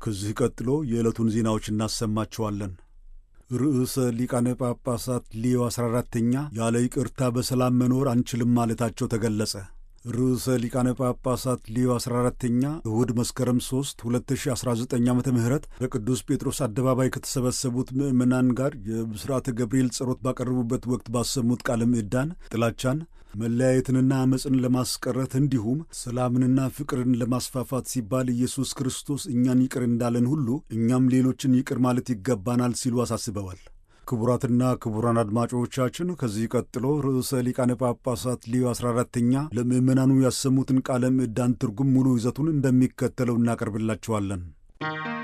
ከዚህ ቀጥሎ የዕለቱን ዜናዎች እናሰማችኋለን። ርዕሰ ሊቃነ ጳጳሳት ሊዮ 14ተኛ ያለ ይቅርታ በሰላም መኖር አንችልም ማለታቸው ተገለጸ። ርዕሰ ሊቃነ ጳጳሳት ሊዮ 14ተኛ እሁድ መስከረም 3 2019 ዓ ም በቅዱስ ጴጥሮስ አደባባይ ከተሰበሰቡት ምዕመናን ጋር የብስራተ ገብርኤል ጸሎት ባቀረቡበት ወቅት ባሰሙት ቃለ ምዕዳን ጥላቻን፣ መለያየትንና ዓመፅን ለማስቀረት እንዲሁም ሰላምንና ፍቅርን ለማስፋፋት ሲባል ኢየሱስ ክርስቶስ እኛን ይቅር እንዳለን ሁሉ እኛም ሌሎችን ይቅር ማለት ይገባናል ሲሉ አሳስበዋል። ክቡራትና ክቡራን አድማጮቻችን ከዚህ ቀጥሎ ርዕሰ ሊቃነ ጳጳሳት ሊዮ 14ተኛ ለምዕመናኑ ያሰሙትን ቃለ ምዕዳን ትርጉም ሙሉ ይዘቱን እንደሚከተለው እናቀርብላችኋለን።